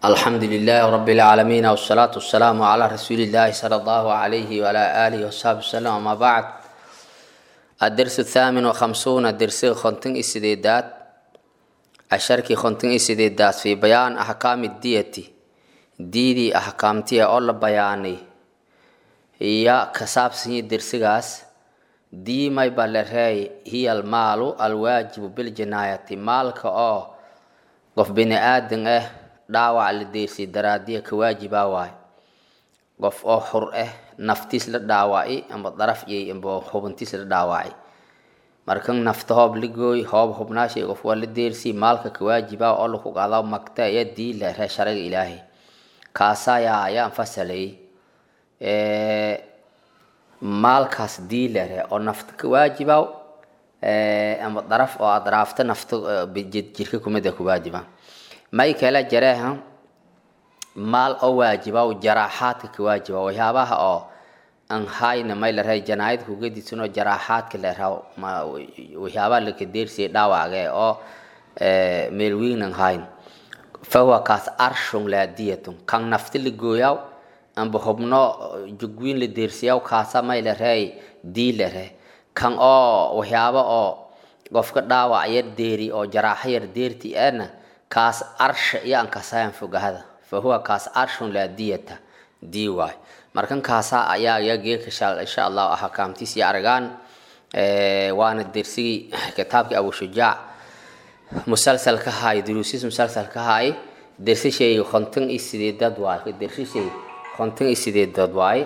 الحمد لله رب العالمين والصلاة والسلام على رسول الله صلى الله عليه وعلى آله وصحبه وسلم أما بعد الدرس الثامن وخمسون الدرس خنتن إسديدات الشركي خنتن إسديدات في بيان أحكام الدية ديدي أحكامتي أول بياني هي كساب سني درسغاس دي ما يبالرهي هي المال الواجب بالجناية مالك أو qof bini aadan ah dhaawac la deersay daraadiya ka waajibaa waay qof oo xur ah naftiis la dhaawacay amba daraf yay amba hubintiis la dhaawacay markan nafta hoob ligooy hoob hubnaashay qof waa la deersay maalka ka waajibaa oo laku qaadaa magta iyo dii la ree sharaga ilaahay kaasaa yaa ayaan fasalay maalkaas dii la ree oo nafta ka waajibaa ama daraf oo adraafta nafta jirka kumida ku waajiba may kala jareeha maal oo waajiba jaraaxaadka ka waajiba waxyaabaha oo aan hayna may la rahay janaayad kuga disanoo jaraaxaadka la raho waxyaabaha laka deersiyay dhaawacga oo meel weyn aan hayn fahuwa kaas arshun laadiyatun kan nafta la gooyaw amba hubno jugwiin la deersiyaw kaasa may la rahay dii la rahay kan oo waxyaabo oo qofka dhaawac yar deeri oo jaraaxo yar deerti ana kaas arsha iyo aan kasayan fogahada fa huwa kaas arshun laa diyata dii waay markan kaasa ayaa yageeka insha allahu ahkaamtiis iyo argaan waana dersigii kitaabkii abu shujaac musalsalka haay duruusis musalsalka haay dersishay konton iyo sideedad waay dersishay konton iyo sideedad waay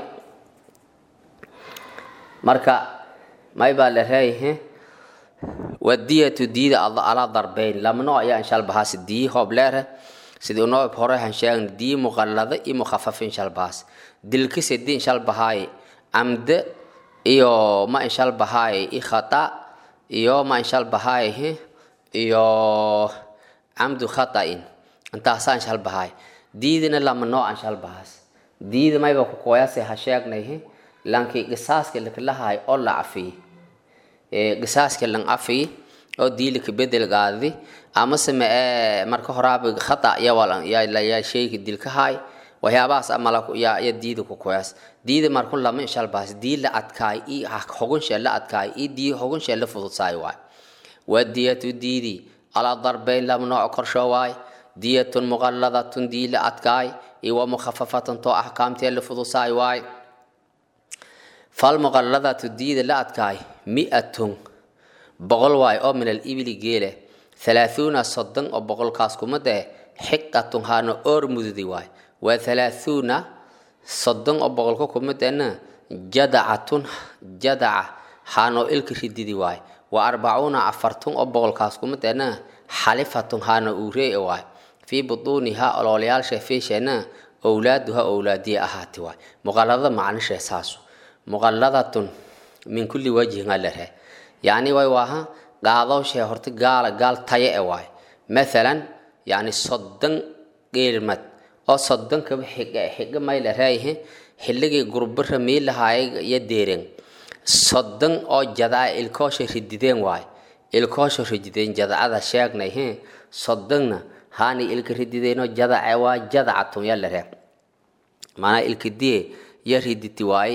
marka may baa la reeyahe wadiyatu diida alaa darbeyn lama nooc ayaa inshalbahaas dii hoob leere sidii noob hore han sheegna dii muqallada iyo mukhafafa inshalbahaas dilka sedi inshalbahaay camde iyo ma inshalbahaay i khata iyo ma inshalbahaay iyo camdu khata'in intaasaa inshalbahaay diidina lama nooc inshalbahaas diida mayba ku kooyase ha sheegnay lankii qisaaska lakalahay oo la cafiyey qisaaska lan cafiyey oo diilika bedel qaadi amase ma marka horaaba khata yaa sheyga dilkahay waxyaabahaas amala yaa diida ku koyaas diida marku lama inshalbaas dii la adkaay i hogunshe la adkaay i dii hogunshe la fududsaay waay waa diyatu diidi alaa darbeyn lama nooc korsho waay diyatun muqalladatun dii la adkaay iyo wa mukhafafatun too axkaamtee la fududsaay waay falmuqalladatu diida la adkaay mi-atun boqol waay oo min alibili geele halaahuuna soddon oo boqolkaas kuma dee xiqatun haana oor mududi waay waa halaahuuna soddon oo boqolka kuma deena jadacatun jadaca haanoo ilka rididi waay wa arbacuuna afartun oo boqolkaas kuma deena xalifatun haana uuree waay fii butuunihaa oloolayaalsha feesheena owlaaduha owlaadiya ahaati waay muqalladada macnishee saasu muqalladatun min kulli wajhin alare yacni way waaha qaadowshee horta gaala gaal taye e waay mathalan yacni soddon geelmad oo soddonkaba xiga xiga may la reeyahe xilligii gurbara miilahaay iyo deeren soddon oo jadaa ilkoosha ridideen waay ilkoosha ridideen jadacada sheegnay he soddonna haani ilka ridideenoo jadace waa jadacatun ya la ree maanaa ilka diye ya riditi waaye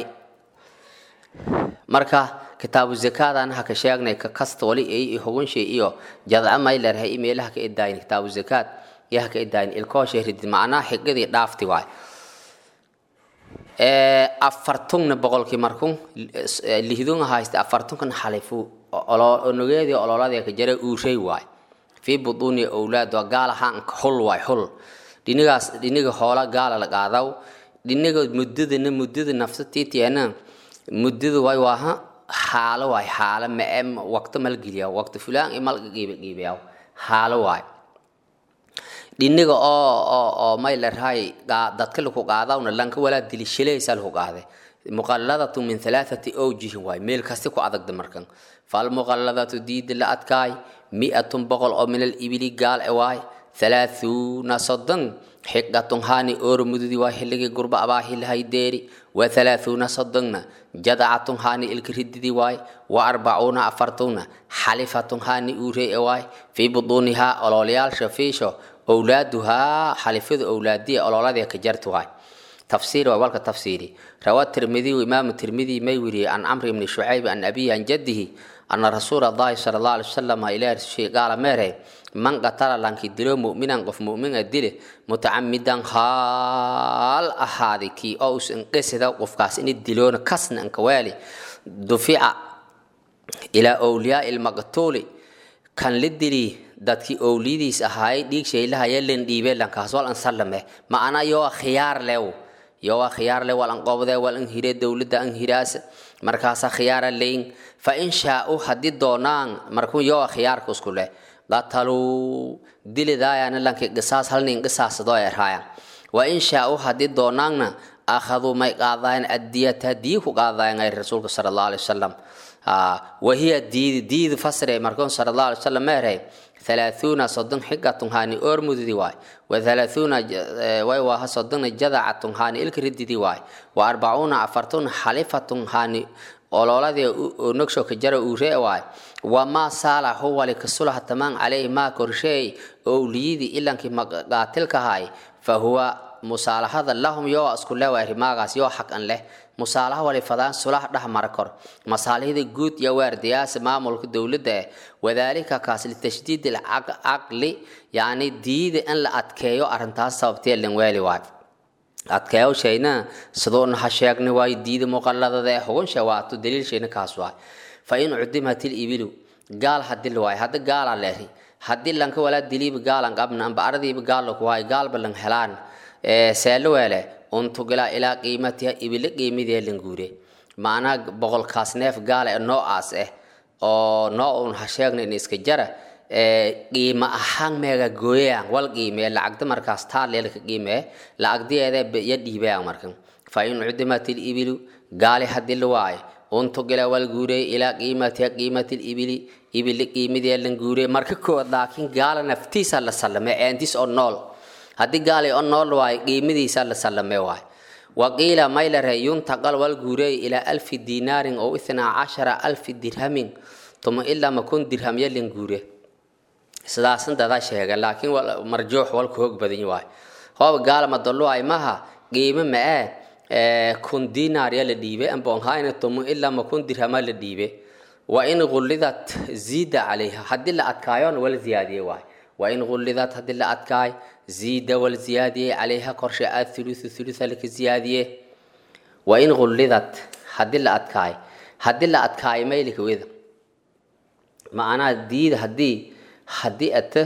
marka kitaabu zakaadaan haka sheegnay ka kasta wali ay hugunshay iyo jadca may leerahay imeelaha ka idaayin kitaabu zakaad iyo haka idaayin ilkooshay ridid macnaha xigadii dhaafti waay afartungna boqolkii markun lihdunga haysta afartunkan xalifu onogeedii ololadii ka jara uushay waay fii butuuni owlaad waa gaalahaan hul waay hul dhinigaas dhiniga hoola gaala la qaadaw dhiniga muddadana muddada nafsa tiitiana muddada way waaha xaalo waay xaalo mae waqto malgeliya waqti fulaan i malga giibiyaw xaalo waay dhiniga oo oo oo may la rahay dadka laku qaadawna lanka walaa dili shilaysa laku qaade muqalladatu min halaathati awjihin waay meel kasti ku adagda markan falmuqalladatu diida la adkaay mi'atun boqol oo min alibili gaal e waay halaahuuna soddon xiqatun haani ooro mududi waa xilligii gurba abaahilahay deeri wa halaahuuna soddonna jadacatun haani ilka rididi waay wa arbacuuna afartuna xalifatun haani uurey e waay fii buduunihaa ololyaasha fiisho owlaaduhaa xalifadu owlaadiya ololadiya ka jartu waay tafsiir waa walka tafsiiri rawaa tirmidiyu imaamu tirmidi may weriyey can camri ibni shucayb an abiyi an jaddihi ana rasuula allahi sala allah alay wasalam ilaah rasushay gaala meere man qatala lanki dilo mu'minan qof mu'mina dile mutacamidan haal ahaaday kii oo usan qesida qofkaas ini diloona kasna anka waali dufica ilaa owliyaai lmaqtuuli kan la dili dadkii owliyadiis ahaayay dhiig shaylaha yalan dhiibe lankaas wal an sallame ma'ana yoo khiyaar lew yoo khiyaar le wal an qobde wal an hire dowladda an hiraas markaasa khiyaara leyn fa in shaa'u haddii doonaan markuu yoo khiyaarka isku leh qataluu dilidaayana lanki qisaas halnin qisaasadoo erhaaya wa in shaa'u haddii doonaanna akhaduu may qaadayan addiyata dii ku qaadayan ay rasuulka sala allahu alay wasalam wahiya diidi diidi fasre markuun sala allahu alay wasalam meerhay ثلاثون صدن حقة هاني أرمد دي واي وثلاثون واي واها صدن جذعة هاني الكرد دي واي وأربعون أفرتون حلفة هاني ololadi nagsho ka jara uu ree waay wamaa saala huwa likasulaha tamaan caleyhi maa korsheey owliyadii ilankii qaatilka ahay fa huwa musaalahada lahum yoo isku le waay rimaagaas yoo xaq an leh musaalaha wali fadaan sulaha dhex mara kor masaalihda guud iyo waardiyaasa maamulka dowladda eh wadaalika kaas litashdiid alcaqli yacni diida in la adkeeyo arrintaas sababtee lan weeli waay adkeeyo shayna sidoona ha sheegni waayo diida muqalladada ee hugun shawaato daliil shayna kaas waay fa in cudimat ibilu gaal hadii la waayo hadda gaala leeri haddii lanka walaa diliiba gaalan qabna amba aradiiba gaal ku waayo gaalba lan helaan seelo weele untugila ilaa qiimatiha ibile qiimidee lan guure macnaa boqolkaas neef gaala ee noocaas ah oo noo un ha sheegna in iska jara qiimo ahaan meega gooyayaan wal qiimee lacagda markaas taa leelka qiimee lacagdiyeeda ya dhiibayaan markan fa in cudimat ibilu gaali hadii la waayo untugila wal guurey ilaa qiimatiha qiimati ibili ibili qiimidee lan guurey marka kood laakiin gaala naftiisa la sallamay eentis oo nool haddii gaali oo nool waayo qiimadiisa la sallamay waayo waqiila maylare yuntaqal wal guurey ilaa alfi dinaarin oo ithnaa cashara alfi dirhamin tuma ilaa makun dirham yalin guure sidaasan dadaa sheega laakiin marjuux walku hoog badan waayo hooba gaalama dalluay maha qiimo ma-ee kun dinaar ya la dhiibe ambonhayna tumu ilaa makun dirhama la dhiibe wa in gullidat ziida calayha haddii la adkaayona wala ziyaadiye waayo wa in gullidat haddii la adkaay ziida wal ziyaadiye calayha korshe athuluthu thulutha laka ziyaadiye wa in gullidat haddii la adkaay haddii la adkaayo maylika weda macnaha diida haddii haddii ata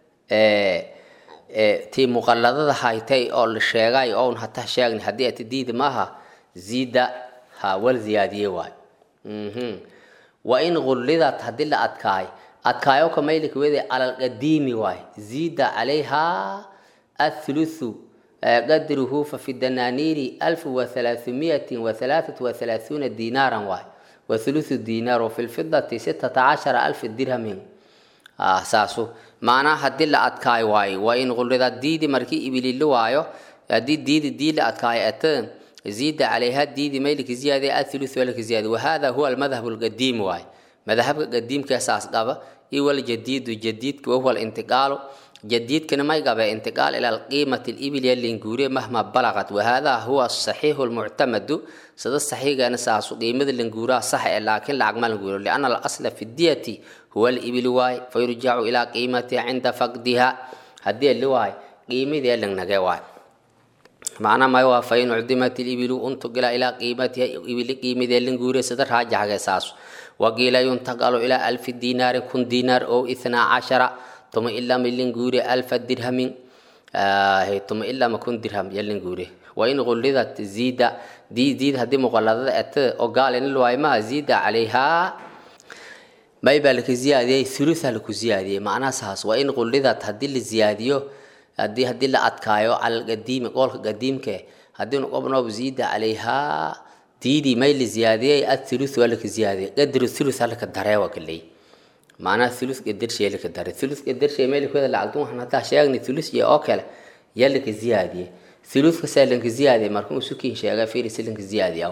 tii muqalladada haytay oo la sheegay oon hata sheegni haddii ata diida maaha ziida ha wal ziyaadiye waay wa in gullidat haddii la adkaay adkaayo ka maylika wede alalqadiimi waay ziida calayha athuluthu qadruhu fafi danaaniiri alfu wathalaathumiyatin wathalaathatu wathalaathuna dinaaran waay wathuluthu dinaar wafi lfidati sittata cashara alfi dirhamin saasu macnaha haddii la adkaayo waayo waa in qullida diidi markii ibililo waayo haddii diidi dii la adkaayo ata ziida calayha diidi maylika ziyaade athuluthu walika ziyaade wahada huwa almadhabu alqadiim waayo madhabka qadiimka saas qaba iyo waljadiidu jadiidka wahuwa alintiqaalu jadiidkana may qabe intiqaal ila alqiimati libil yalinguure mahma balaqat wahada huwa asaxiixu lmuctamadu sida saxiigana saasu qiimada languuraha sax ee laakiin lacag ma languuro liana alasla fi diyati huwa alibil waay fayurjacu ilaa qiimatiha cinda faqdiha haddii li waay qiimadii langnage waay macna may waa fain cudimat libilu untugila ilaa qiimatiha ibili qiimadii languure sida raajaxge saasu waqiila yuntaqalu ilaa alfi dinaarin kun dinaar oo ithnaa cashara tuma ilaa milin guure alfa dirhamin tuma ilaa makun dirham yalin guure wain gullidat ziida diid haddii muqaladada ete oo gaalin luwaymaha ziida calayhaa may baa laka ziyaadiyey thulutha laku ziyaadiyey macnaha saas waa in gullidat haddii la ziyaadiyo haddii haddii la adkaayo cala alqadiimi qoolka qadiimke haddii noqobnoob ziida calayhaa diidii may la ziyaadiyey athuluth waa laka ziyaadiyey qadru thuluth halaka daree waa kaley macnaha thuluth qadarshay laka dare thuluth qadarshay meelkooda lacagdun waxaan haddaa sheegnay thuluth iyo oo kale yaa laka ziyaadiyey thuluthka saa lanka ziyaadiyey markuu sukiin sheega fiiri si lanka ziyaadiyaw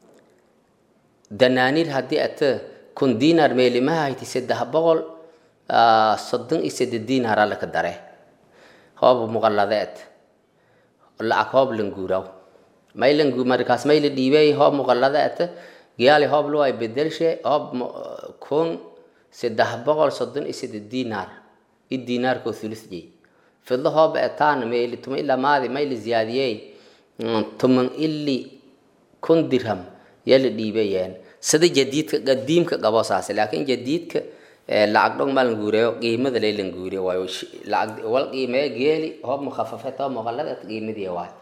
danaaniir haddii ata kun dinar meelimaha hayti saddex boqol soddon iyo seddeed diinaara laka dare hoob muqalladeed lacag hoob languuraw may langu markaas may la dhiibey hoob muqalladeed giyaali hoob luway bedelshe hoob kun saddex boqol soddon iyo seddeed diinaar i diinaarkoo thulisjey fidlo hoob etaan mayli tuma ilaa maadi may la ziyaadiyey tuman ili kun dirham yaa la dhiibayeen sida jadiidka qadiimka qabo saase laakiin jadiidka lacag dhong ma languureyo qiimada lay languuriyo waayo lacag wal qiimeeyo geeli hoob mukhafafet hoob muqallada qiimadii waayo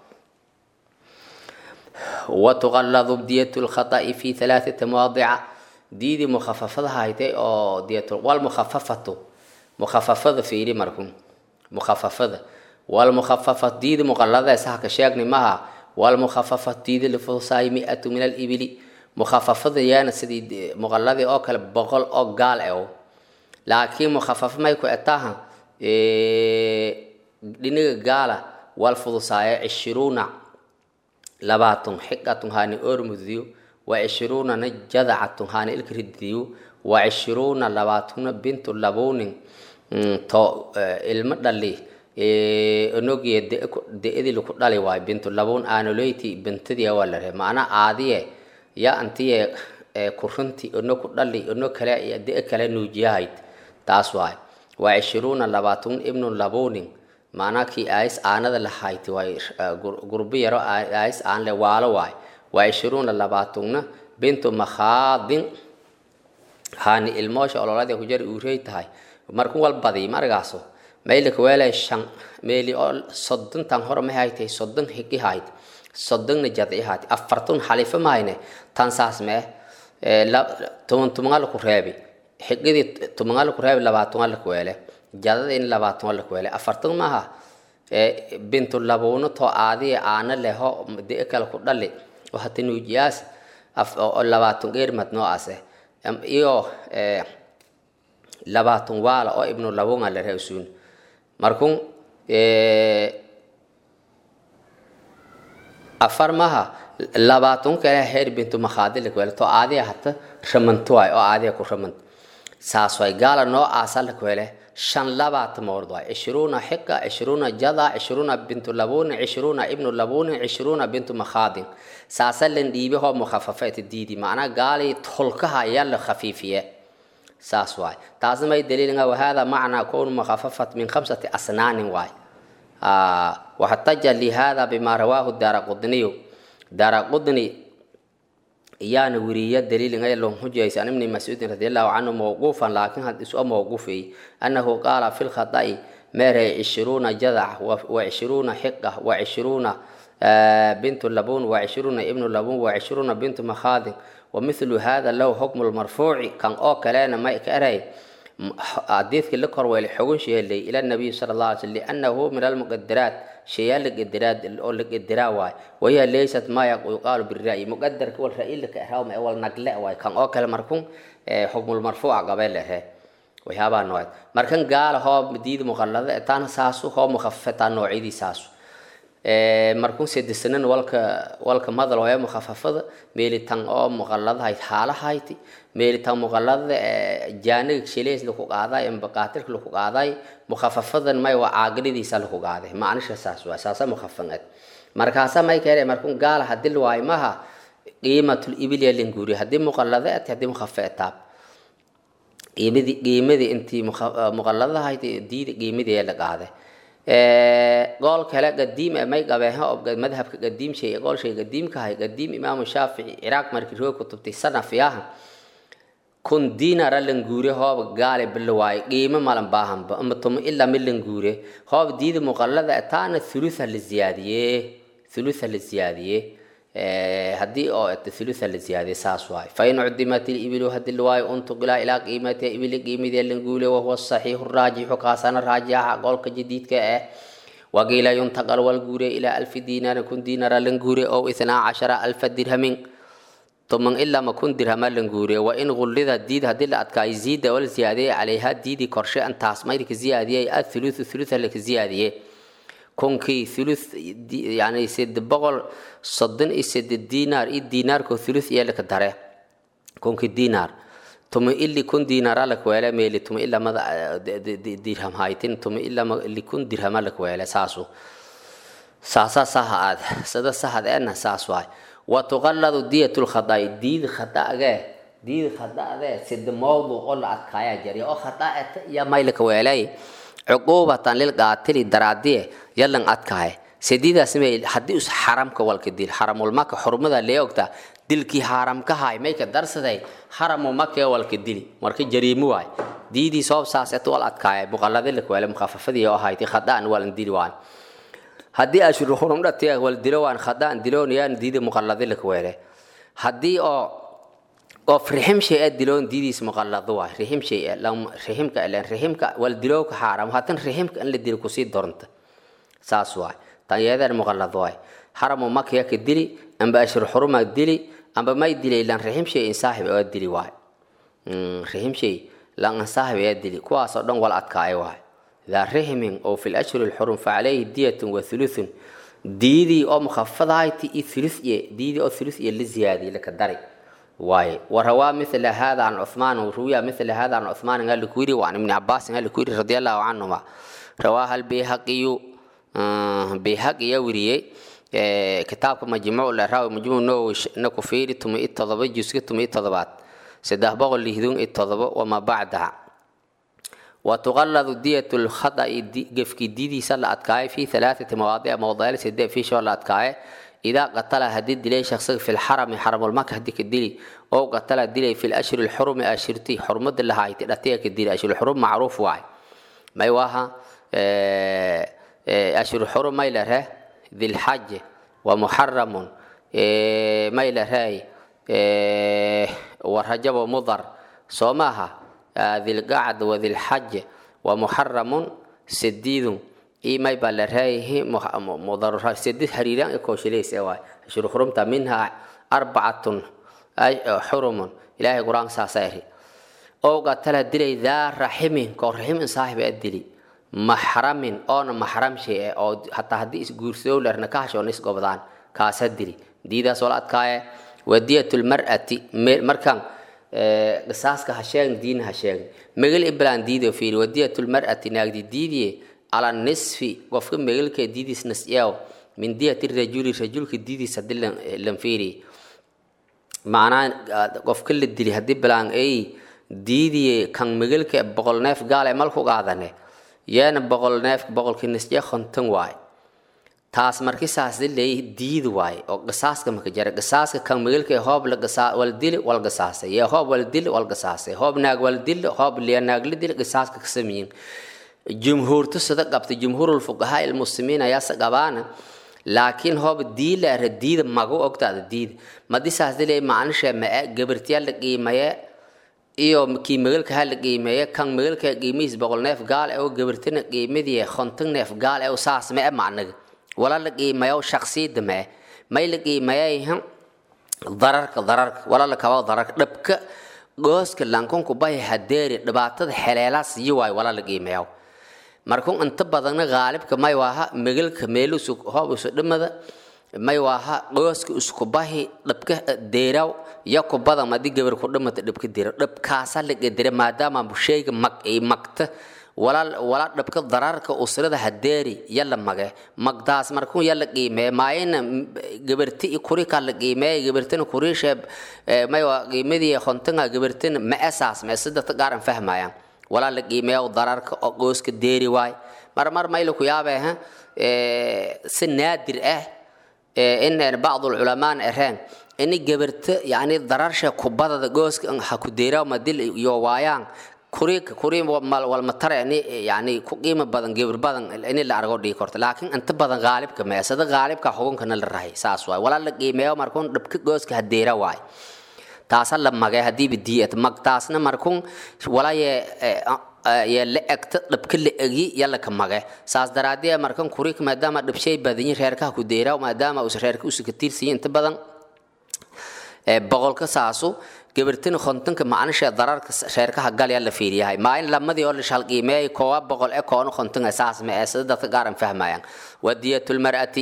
وتغلظ دية الخطأ في ثلاثة مواضع ديدي مخففة هايتي أو دية والمخففة مخففة في إيدي مركم مخففة والمخففة ديدي مغلظة ساكا شاقني معها والمخففة ديدي لفصاي مئة من الإبل مخففة يانا سيدي مغلظة أو كلا بغل أو قال أو لكن مخففة ما يكون أتاها إيه لنغا قال والفضصاي عشرون labaatan xiqatun haani ormudiyo wa cishruunana jadacatun haani ilkridiyo wa cishruuna labaatuna bintu labunin to ilmo dhali onogiye de-adii laku dhali waayo bintu labun aanoloyti bintadiya waa la rehe macnaa aadiye ya antiye kurunti ono ku dhali ono kale de kale nuujiyahayd taas waay wa cishruuna labaatun ibnu labunin macnaa kii aayis aanada lahayti waay gurbi yaro aayis aan le waalo waay waa ishiruuna labaatugna bintu makhaadin haani ilmoosha ololada ku jari uurey tahay markun wal badi margaaso maylika weelay shan meeli oo soddontan hore ma haytay soddon higi hayd soddonna jadci hayd afartun xalifa mahayne tan saas mee tuman tumangal ku reebi xigidii tumangal ku reebi labaatungal ku weele jadada in labaatan la kuwele afartan maaha bintu labuuno too aadiye aana leho de kale ku dhali hata nuujiyaas labaatan geermad noocaase iyo labaatan waala oo ibnu labunga la reusuun markun afar maha labaatan kale heer bintu makhaadi la kuwele too aadiya hata ramanto waay oo aadiya ku ramant saas waay gaala noocaasa la kuwele shan labaatan mawrd waay cishruuna xiqa cishruuna jada cishruuna bintu labunin cishruuna ibnu labunin cishruuna bintu makhaadin saasa lan dhiibe hoo mukhafafeet diidi macnaa gaali tolkaha ayaa la khafiifiye saas waay taasna may daliilinga wahada macnaa kownu mukhafafat min khamsati asnaanin waay waxtaja lihada bima rawaahu daara qudniyu daara qudni iyaana weriya daliilingay lon hujaysa an ibni mascuudin radi allahu canhu mawquufan laakiin had isu mawquufay annahu qaala fi lkhada'i meeray cishruuna jadac wa cishruuna xiqa wa cishruuna bintu labun wa cishruuna ibnu labun wa cishruuna bintu makhaadin ومثل هذا له حكم المرفوع كان أو كلام ما كأري حديث كل كروي الحكم شيء اللي إلى النبي صلى الله عليه وسلم لأنه من المقدرات شيء القدرات أو القدرة واي وهي ليست ما يقال بالرأي مقدر كل رأي لك هاو أول نقلة واي كان أو كلام مركون حكم المرفوع قبل له وهذا نوع مركن قال هو مديد مغلظة تانا ساسو هو مخففة نوعيدي ساسو markun seddesanan walka walka madal waya mukhafafada meelitan oo muqalladahayd haalahayti meelitan muqallada jaaniga shileys laku qaaday embaqaatirka laku qaaday mukhafafadan may waa caagiridiisa laku qaaday macnisha saas waa saasa mukhafaneed markaasa may keenay markun gaala hadii waayo maha qiimatul ibilya linguri hadii muqallada ati hadii mukhafa etaab qiimadii qiimadii intii muqalladahayd diida qiimadii la qaaday قول كلا قديم ما يقبلها أو مذهب قديم شيء قول شيء قديم كهاي قديم إمام الشافعي عراق مركز هو كتب تسنة فيها كن دينار لنجوري هو قال باللواي قيمة ما لم باهم أما تم إلا من لنجوري هو ديد مقلدة أتانا ثلثة للزيادية ثلثة للزيادية هدي أو الثلثة للزيادة ساس واي فإن عدمت الإبل هدي الواي انتقل إلى قيمة إبل قيمة اللي وهو الصحيح الراجح قاسنا الراجح قول جديد كأه وقيل ينتقل والجوري إلى ألف دينار كن دينار لنجوري أو إثنا عشر ألف درهم ثم إلا ما كن درهم لنجوري وإن غلظ الديد هدي الأتكا يزيد والزيادة عليها ديدي كرشة أن تاسميرك زيادة الثلث الثلث لك زيادة كونكي ثلث يعني سد بقول صدن إسد الدينار إيه دينار كو ثلث يلك داره كونكي دينار tuma ili kun diinara lakweele meeli tuma ilamada dirham haytin tuma ilama likun dirhama lakweele saasu saasa saha aad sada sahad ena saas waay wa tuqalladu diyatu lkhadaai diid khadaage diid khadaade sida mawduc oo la adkaaya jari oo khadaata iyo maylaka weelay cuquubatan lilqaatili daraadiye yalan adkaaye sidiidaas may haddii us xaramka walka dil xaramulmaka xurmada lee ogta dilkii xaramka haay mayka darsaday xaramu makee walka dili marka jariimo waay diidii sabab saas et wal adkaaya muqalladi lakweele mukhafafadii oo ahayti khadaan walan dili waan haddii ashuru xurum dhatiya wal dilo waan khadaan diloon yaan diidi muqalladi lakweele haddii oo qof rixim shay a diloon diidiis muqallado waay rixim shay riximka ilen riximka wal dilowka xaaram haatan riximka in la dili kusii dornta saas waay tan yeedeen muqallado waay xaramu makiya ka dili amba ashur xuruma dili amba may dilay lan rixim shay in saaxib oo dili waay rixim shay lan saaxib ee dili kuwaasoo dhan wal adkaay waay ذا رحم أو في الأشهر الحرم فعليه دية وثلث ديدي أو مخفضة تي ثلث ديدي أو ثلث اللي زيادة لك الدري واي وروى مثل هذا عن عثمان وروي مثل هذا عن عثمان قال لكويري وعن ابن عباس قال لكويري رضي الله عنهما رواها البيهقي آه بيهقي يوري آه كتاب مجموع الراوي مجموع نو نكو فيري تم اتضبط جزء تم اتضبط سده بغل لهدون اتضبط وما بعدها وتغلظ دية الخطأ قفك ديدي سلا أتكاي في ثلاثة مواضيع موضوع سدة في شغل أتكاي إذا قتل هديد دلي شخص في الحرم حرم المكة هديك الدلي أو قتل دلي في الأشهر الحرم أشرتي حرمة اللي هاي تأتيك الدلي أشهر الحرم معروف واي ما يواها أشهر الحرم ما يلره ذي الحج ومحرم ما يلره ورجب ومضر صومها ذي القعد وذي الحج ومحرم سديد إيماي بالرهيه مضر سديد حريران كوشليس أواي شروع حرمت منها أربعة حرم إلهي قرآن ساسيري أو قتل دلي ذا رحم كو رحم صاحب الدلي محرم أو محرم شيء أو حتى حديث قرسو لرنكاش ونس قبضان كاسدري دي ذا صلاة كاية ودية المرأة مركان qisaaska ha sheegin diin ha sheegin megal iblaan diido fiiri wadiyatulmar'ati naagdi diidiye ala nisfi qofka megalka diidiis nasyaw min diyati rajuli rajulka diidiis hadii lan fiiri macnaa qofka la dili haddii bilaan ay diidiye kan megalka boqol neef gaale malku qaadane yeena boqol neef boqolki nasya konton waay taas markii saas dilay diid waay oo qisaaska maka jara qisaaska kan megalka hoob la qisaa wal dili wal qisaasay ya hoob wal dili wal qisaasay hoob naag wal dili hoob liya naag la dili qisaaska ka sameeyeen jumhuurtu sida qabta jumhuurul fuqahaa il muslimiin ayaa saqabaana laakiin hoob diila ra diida magu ogtaada diid madi saas dilay macnisha ma gabartiya la qiimaye iyo kii megalka ha la qiimeeye kan megalka qiimihiis boqol neef gaal oo gabartina qiimadii konton neef gaal oo saas ma e macnaga wala la qiimayo shaksiyada mee may la qiimayayhan dararka dararka wala la kabo dararka dhabka gooska lankunku bahi hadeeri dhibaatada xeleelaas iyo waay wala la qiimayo markun inta badanna qaalibka may waaha megalka meelusu hoobusu dhimada may waaha gooska isku bahi dhabka deeraw ya ku badan madi gabar ku dhimata dhabka deeraw dhabkaasa la qadira maadaama shayga mag ay magta wala dhabka dararka usrada hadeeri yala mage magdaas markuu yala qiimee maayina gabarti kuri ka la qiimee gabartina kuriishe maywa qiimadii khontinga gabartina ma esaas ma sidata gaaran fahmayaan wala la qiimeeyo dararka oo gooska deeri waay marmar mayla ku yaabee ha si naadir ah in bacd ulculamaan ereen ini gabarta yani dararsha kubadada gooska ha ku deeraa madil iyo waayaan kuri kuri walmatare yani ku qiimo badan gebir badan in la argo dhigi korto laakiin inta badan qaalibka meesada qaalibka xukunkana la rahay saas waay walaa la qiimeeyo markuun dhabka gooska hadeera waay taasa la magay hadiiba diiyat mag taasna markuun walaa ye ye la egta dhabka la egi yalla ka mage saas daraadee markan kuri maadaama dhabshay badanyi reerkaha ku deera maadaama us reerka usu ka tiirsiyin inta badan boqolka saasu gabartina kontonka macnisha dararka reerkaha galya la fiiriyahay maalin lamadii oo la shalqiimeeyay koowa boqol e koona kontonga saas ma ee sida dadka gaaran fahmayaan wadiyatu lmar'ati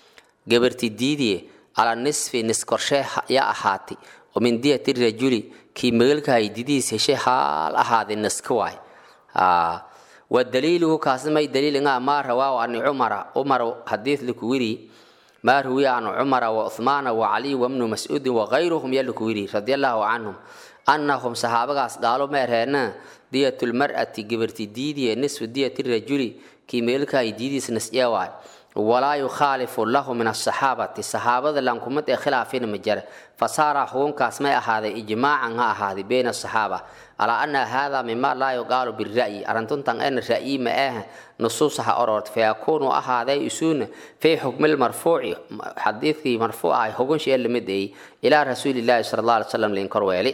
gabarti diidiye ala nisfi nis korshee ya ahaati oo min diyati rajuli kii meelkahay didiis heshay haal ahaaday naska waay wa daliiluhu kaasna may daliil nga maa rawaahu ani cumara umar hadiis lakuwiri maa ruwiya an cumara wa uthmaana wa caliy wabnu mascuudin wagayruhum ya lakuwiri radi allahu canhum annahum saxaabagaas gaalo meereena diyat lmar'ati gabarti diidiye nisfu diyati rajuli kii meelkahay diidiis nasya waay walaa yukhaalifu lahu min asaxaabati saxaabada lankumad ee khilaafina ma jara fasaara xukunkaas may ahaaday ijmaacan ha ahaaday bayna asaxaaba alaa ana hada mima laa yuqaalu bira'yi arrintuntan ena ra'yi ma ah nusuus ha orort fayakuunu ahaaday isuuna fii xukmi lmarfuuci xadiidkii marfuuc ah xukunshee lamid ay ilaa rasuulilaahi sala allah alay slam linkor weeli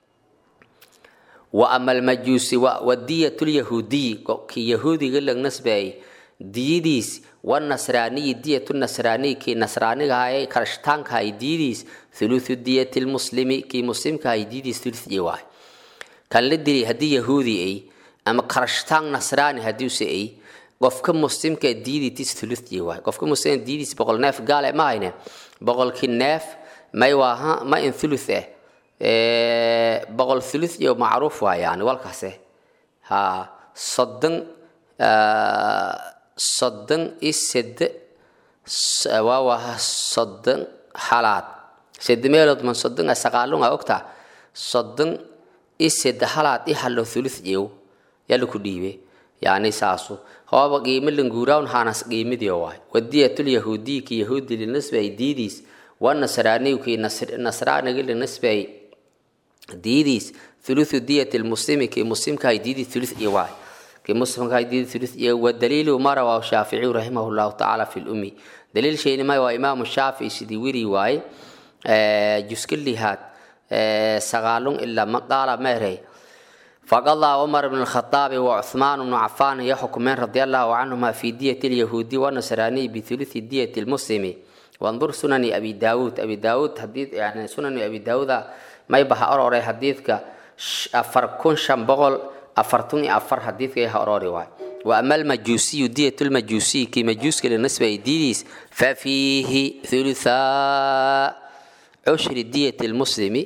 wa ama almajuusi wadiyat lyahuudiyi kii yahuudiga lag nasbeeyay diyadiis wanasraaniyi diyatu nasraaniyi kii nasraanigahay karashtaankahay diyadiis thuluthu diyati lmuslimi kii muslimkahay diyadiis thuluthii waay kan la dilay haddii yahuudi ay ama karashtaan nasraani haddiuse ay qofka muslimka diyadiitis thuluthii waay qofka muslimka diyadiis boqol neef gaale ma hayne boqolkii neef may waaha ma in thuluth eh boqol thuluth iyo macruuf waa yani walkaase ha soddon soddon iyo sede waa waa soddon halaad sede meelood man soddon a sagaalunga ogta soddon iyo sede halaad i halo thuluth jew yala ku dhiibe yani saasu hooba qiimo languurawn hanas qiimidio waay wadiyatul yahuudiyi ki yahuudi linasbay diidiis wanasraaniyu ki nasraaniga linasbay diidiis thuluthu diyati lmuslimi ki muslimkahay diidii thuluth iyo waay kii muslimkahay diidii thuluth iyo wadaliilu ma rawaahu shaaficiyu raximah llahu tacaala fi lumi daliil sheynima waa imaamu shaafici sidii wiri waaye juska lihaad sagaalun ilaa maqaala meerey faqadaa cumar bn lkhaaabi wa cuhmaan bnu cafaan iyo xukmeen radi allahu canhuma fi diyati lyahuudi wanasraaniyi bithuluthi diyati lmuslimi wandur sunani abi daawuud abi daawuud hadii yani sunani abi daawuuda may baha orore xadiidka afar kun shan boqol afartun iyo afar xadiidka ha orori waay wa ama almajuusiyu diyat lmajuusiyi kii majuuska linasba diidiis fa fiihi thuluthaa cushri diyat lmuslimi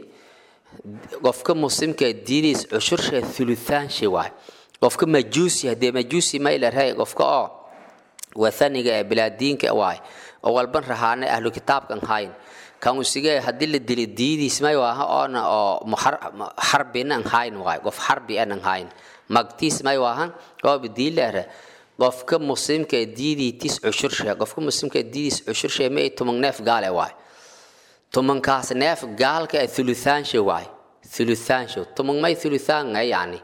qofka muslimka diidiis cushursha thuluthaanshe waay qofka majuusi hadee majuusi maylarhay qofka oo wathaniga ee bilaadiinka waay oo walban rahaana ahlu kitaabkan hayn kan usige haddii la dili diidiis may waaha oona oo xarbina an hayn waay qof xarbi anan hayn magtiis may waahan ooba diileere qofka muslimka diidiitis cushurshe qofka muslimka diidiis cushurshe ma ay tuman neef gaale waay tumankaas neef gaalka thuluthaanshe waay thuluthaanshe tuman may thuluthaanga yani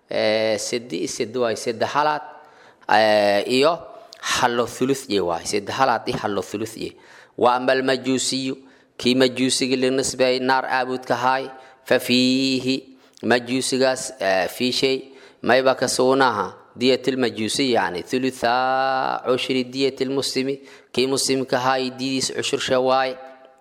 sedi sedi waay sede halaad iyo hallo thuluthye waay sede halaad i hallo thuluthye wa ama almajuusiyu kii majuusiga linasbay naar aabudka haay fa fiihi majuusigaas fii shay mayba ka sugnaha diyat lmajuusi yani thuluthaa cushri diyat lmuslimi kii muslimka haay didiis cushursha waay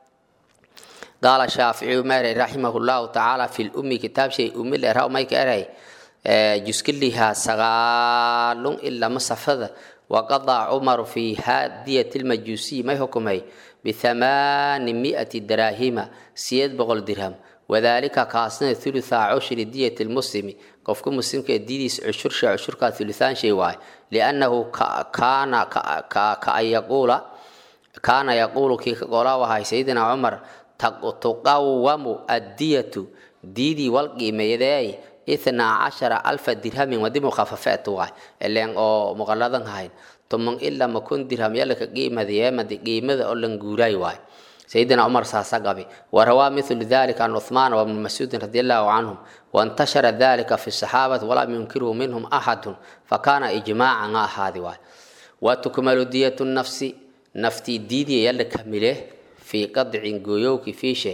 qaala shaaficiyu meeray raximah llahu tacaala fi lumi kitaab shay umi leerha mayka eray juskaliha sagaalun ilama safada waqadaa cumaru fi diyat lmajuusiyi may xukumay bithamaani mi'ati daraahima siyeed boqol dirham wadaalika kaasna thuluthaa cushri diyat lmuslimi qofka muslimka didiis cushursha cushurkaa thuluthaan shay waay liannahu kaana kaan yaquula kaana yaquulu kii ka qolaa wahay sayidina cumar tuqawamu addiyatu diidii wal qiimeeyadeey ithnaa cashara alfa dirhamin wadi mukhafafeet waay ileen oo muqaladan hayn tuman ilaa makun dirham yalaka qiimadeemadi qiimada oo lan guuraay waay sayidina cumar saasa qabi warawaa mithlu dalika an cuthmaan wabni mascuudin radi allahu canhum wantashara dalika fi saxaabati walam yunkirhu minhum axadun fakana ijmaacan ha ahaadi waay watukmalu diyatu nafsi naftii diidiya yala kamile fii qadcin gooyowki fiishe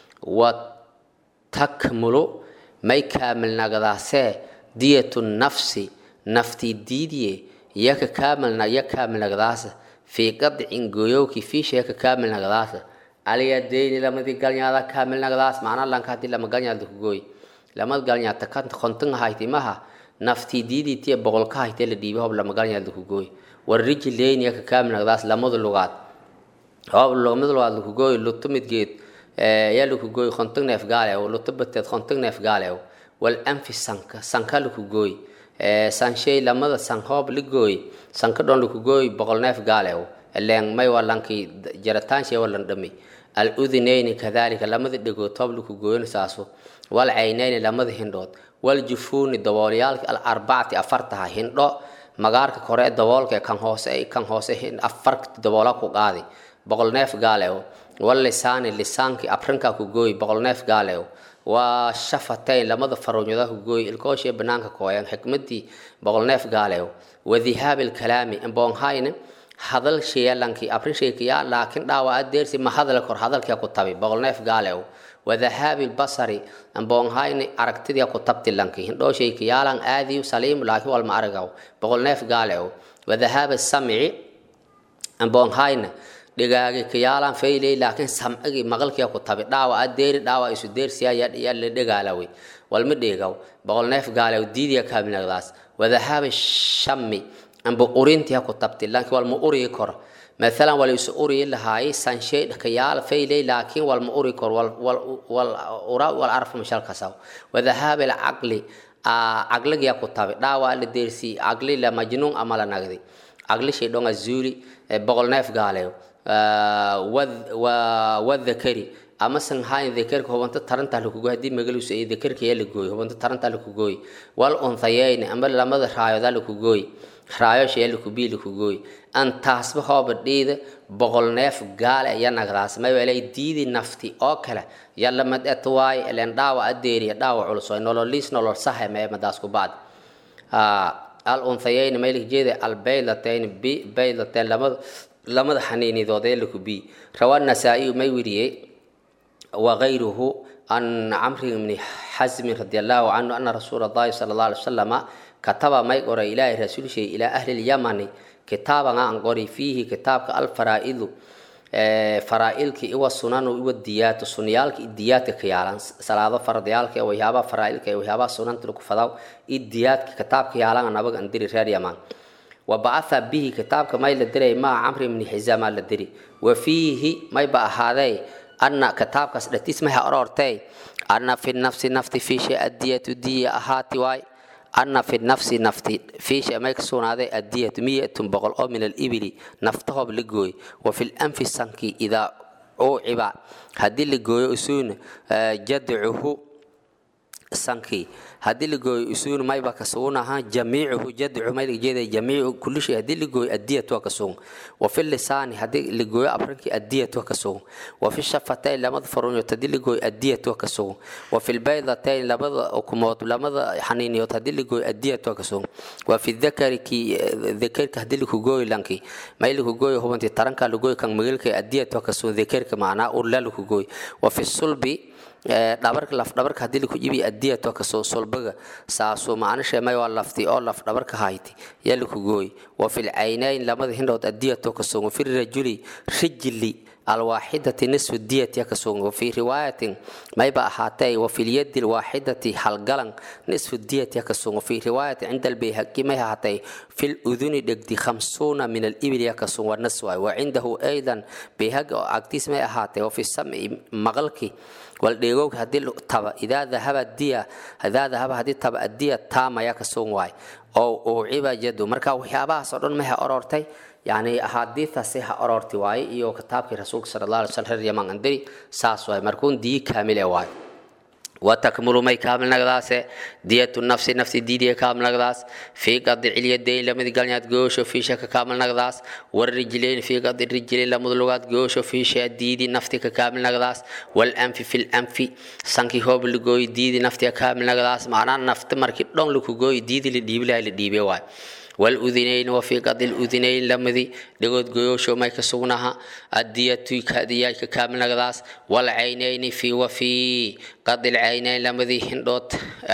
watakmulu may kaamilnagdaasee diyatu nafsi naftii diidiye yaka kaamilna ya kaamilnagdaasa fii qadcin gooyowki fiishe yaka kaamilnagdaasa alyadeyni lamadii galnyaada kaamilnagdaas macnaa lanka hadii lama galnyaada kugooy lamad galnyaata kanta kontan haytimaha naftii diidiitiya boqolka haytee la dhiibi hob lama galnyaada kugooy warijileyni yaka kaamilnagdaas lamadu lugaad hoob lomid lugaad lakugooy luto midgeed yaa laku gooy konton neef gaalew lutabateed konton neef gaalew wal anfi sanka sanka laku gooy sanshay lamada san hoob la gooy sanka dhon laku gooy boqol neef gaalew leen may walankii jarataanshay walan dhami al udinayni kadalika lamada dhegood toob laku gooyn saaso wal caynayni lamada hindhood wal jufuuni daboolyaalka al arbacati afartaha hindho magaarka kore daboolka kan hoose kan hoose afar daboola ku qaadi boqol neef gaalew wal lisaani lisaankii afrinka ku gooy boqol neef gaalew waa shafatayn lamada faruunyada ku gooy ilkooshe banaanka kooyan xikmadii boqol neef gaalew wadihaabi lkalaami imboonhayne hadal sheelankii afrin sheekiyaa laakiin dhaawaca deersi ma hadal kor hadalkia ku tabi boqol neef gaalew wadahaabi lbasari amboonhayni aragtidia ku tabti lanki hindhoo sheekiyaalan aadiyu saliimu laakiin walma aragaw boqol neef gaalew wadahaabi samci amboonhayna dhigaagi kiyaalan fayley laakiin samcigi maqalkia ku tabi dhaawaca deeri dhaawac isu deersiya yaa la dhegaalawe walma dheegaw boqol neef gaalew diidiya kaaminagdaas wadahaabi shami amba urintia ku tabti laakiin walma urii kor maalan wal isu uriyi lahaay sanshay kayaal fayley laakiin walma uri kor ura wal arfa mashalkasaw wadahaabi lcaqli caqligia ku tabi dhaawac la deersi caqli la majnuun ama la nagdi caqli shay dhonga zuuli boqol neef gaalew wadakari ama san hayn dakarka hubanta taranta lakugoy haddii magaluus ay dakarka yaa lagooy hubanta taranta lakugooy wal unthayeyn ama lamada raayoda lakugooy raayosha yaa lakubii lakugooy an taasba hooba dhiida boqol neef gaale ya nagdaas maywelay diidi nafti oo kale yalla mad et waay elen dhaawa adeeriya dhaawa culsoy nololiis nolol sahe mee madaas ku bacd al unthayeyn maylik jeeda al baylateyn baylateyn lamada lamada xaniinidood ee lakubii rawa nasaa-iyu may weriyey وغيره عن عمرو بن حزم رضي الله عنه أن رسول الله صلى الله عليه وسلم كتب ما يقرأ إلى رسول شيء إلى أهل اليمن كتابا عن قري فيه كتاب الفرائض فرائلك إيوا سنن إيوا الديات سنيالك الديات كيالان صلاة فرضيالك ويهابا فرائلك ويهابا سنن تلك فضاو الديات كتاب كيالان أنا بقى أندري ريال يمان وبعث به كتاب ما يلدري ما عمرو بن حزام الدري وفيه ما يبقى هذا أن كتاب كسرتيس ما أرورتي أن في النفس نفتي في شيء الدية دية أهاتي واي أن في النفس نفتي في شيء ما يكسون هذا الدية مية بغل أو من الإبل نفته بلقوي وفي الأنف السنكي إذا أوعب هدي اللقوي أسون جدعه sankii haddii la gooyo isuun mayba ka sugun ahaa jamiicuhu jadcu may la jeeda jamiicu kulli shay haddii la gooyo addiyat waa ka sugun wa fi lisaani haddii la gooyo abrankii addiyat waa ka sugun wa fi shafatayn lamada faruunyood haddii la gooyo addiyat waa ka sugun wa fi lbaydatayn labada ukumood lamada xaniiniyood haddii la gooyo addiyat waa ka sugun wa fi dakari ki dakarka haddii laku gooyo lankii may laku gooyo hubantii taranka la gooyo kan magalka addiyat waa ka sugun dakarka macnaa urla laku gooyo wa fi sulbi dhabarka laf dhabarka haddii laku jibi adiyat waa kasoo solbaga saaso macnisha may waa lafti oo laf dhabarka hayti yaa laku gooy wa fi lcaynayn lamada hindhood adiyat oo kasoo fi rajuli rijli alwaaxidati nisfu diyat yaa kasoo wafi riwaayatin mayba ahaatay wafi lyadi alwaaxidati halgalan nisfu diyat yaa kasoo wafi riwaayatin cinda albayhaqi may ahaatay fi luduni dhegdi khamsuuna min alibil yaa kasoo waa nas waay wa cindahu aydan bayhaqi oo agtiis may ahaatay wafi samci maqalki waldheegowka haddii taba idaa dahaba diya idaa dahaba haddii taba addiya taama yaa ka sugan waay oo uuciba jadu marka waxyaabahaas oo dhan maha orortay yani axaadiistaasi ha ororti waaye iyo kitaabkii rasuulka sala allah alay slam reer yaman andiri saas waay markuun diyi kaamile waay وتكمل ما كامل نغداس دية النفس نفس دي كامل نغداس في قد اليدين لما قال يات جوش في شك كامل نغداس والرجلين في قد الرجلين لما لغات جوش في شيء دي دي نفتي كامل نغداس والأنف في الأنف سانكي هو بلغوي دي دي نفتي كامل نغداس معناه نفط مركب دون لكوغوي دي دي لديب لا لديب واي والأذنين وفي قد الأذنين لمدي دقود قيوشو ما يكسونها الدية كادية كامل نغداس والعينين في وفي قد العينين لمدي هندوت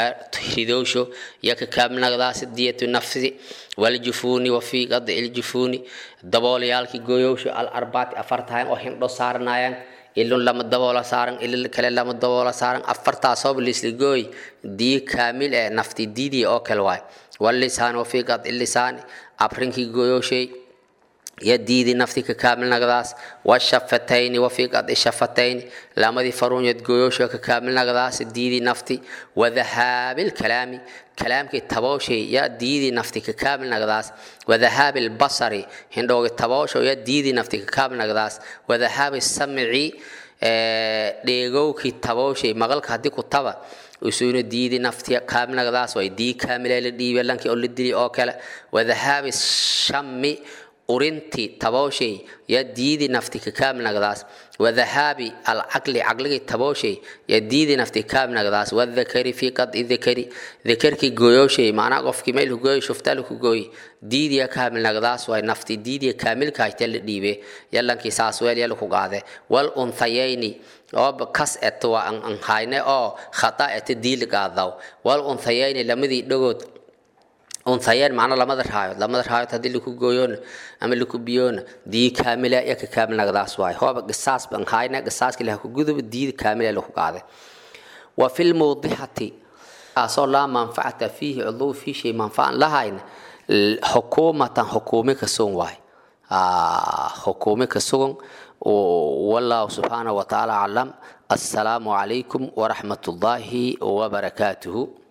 هدوشو يك كامل نغداس الدية النفس والجفون وفي قد الجفون دبول يالكي قيوشو الأربعة أفرتهاين وهندو سارنايان ilun lama daboola saaran ilil kale lama daboola saaran afartaasoob lisligooy dii kaamil ee nafti diidii oo kale waay واللسان وفي قطع اللسان أبرنكي قيوشي ya diidi nafti ka kaamilnagdaas washafatayni wafi qadi shafatayni lamadii faruunyad gooyoosha ka kaamilnagdaas diidi nafti wadahaabil kalaami kalaamkii tabooshay ya diidi nafti ka kaamilnagdaas wadahaabil basari hindhoogi taboosho ya diidi nafti ka kaamilnagdaas wadahaabi samci dheegowkii tabooshay maqalka haddii ku taba usuna diidi nafti kaamilnagdaas way dii kaamilay la dhiibe lankii oo la dili oo kale wadahaabi shami urinti tabooshay ya diidi nafti ka kaamilnagdaas wadahaabi alcaqli caqligii tabooshay ya diidi nafti kaamilnagdaas wadakari fi qadi dakari dakarkii gooyooshay macnaa qofkii meel hugooy shuftal ku gooy diidiya kaamilnagdaas way nafti diidiya kaamilka hayte la dhiibe yalankii saas weel yala ku qaade wal unthayayni oo kas et waa an hayne oo khata et diil qaadaw wal unthayayni lamadii dhagood unthayeen macna lamada raayood lamada raayood haddii laku gooyoona ama laku biyoona dii kaamila ya ka kaamilnagdaas waay hooba qisaas ban hayna qisaaska ilaha ku guduba diida kaamila laku qaade wa fi lmawdixati asoo laa manfacata fiihi cuduu fii shay manfacan lahayn xukuumatan xukuumi ka sugan waay xukuumi ka sugan wallahu subxaanahu watacaala aclam assalaamu calaykum waraxmat ullaahi wabarakaatuhu